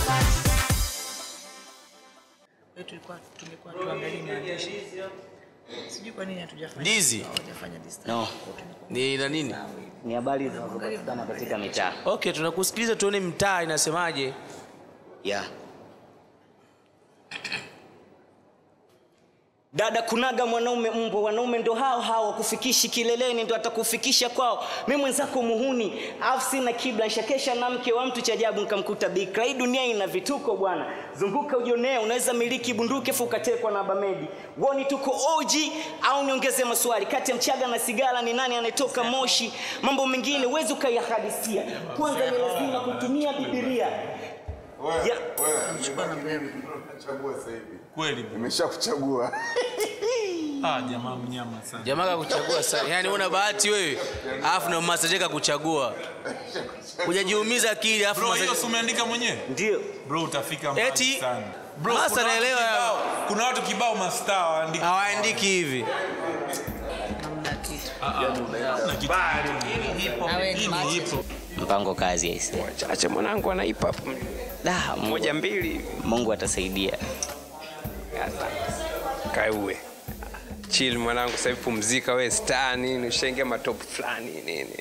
Kwa hiyo tulikuwa tulikuwa tuangalie maandishi. Sijui kwa nini hatujafanya. Ndizi? Hatujafanya this time. No. Kwa hiyo tumekuwa Ni na nini? Ni habari zinazopatikana katika mitaa. Okay, tunakusikiliza tuone mtaa inasemaje. Yeah. Dada, kunaga mwanaume mbwa, wanaume ndo hao hao, wakufikishi kileleni ndo atakufikisha kwao. Mi mwenzako muhuni, afu sina kibla, nshakesha na mke wa mtu cha ajabu nkamkuta bikra. Hii dunia ina vituko bwana, zunguka ujionee, unaweza miliki bunduki afu ukatekwa na bamedi. Woni tuko OG au niongeze maswali, kati ya mchaga na sigara ni nani anayetoka moshi? Mambo mengine huwezi ukayahadisia, kwanza ni lazima kutumia Bibilia. Wewe, Ya. wewe, nimechagua sasa hivi. Kweli. Nimeshakuchagua. Ah, jamaa mnyama sana. Jamaa kakuchagua sana. Yaani una bahati wewe. Alafu na Master kukuchagua. Hujajiumiza akili alafu Bro, hiyo Master si umeandika mwenyewe? Ndio. Bro, utafika mbali Eti, sana. Bro, Master kuna watu naelewa ya- kibao- Kuna watu kibao mastaa waandiki. hawaandiki hivi. hamna kitu. Na kitu. Awe Hii ni hip hop. Mpango kazi aise. chache mwanangu ana hip hop Da, Mungu, moja mbili Mungu atasaidia. kaue chill mwanangu sasa hivi pumzika we star nini ushaingia matop fulani nini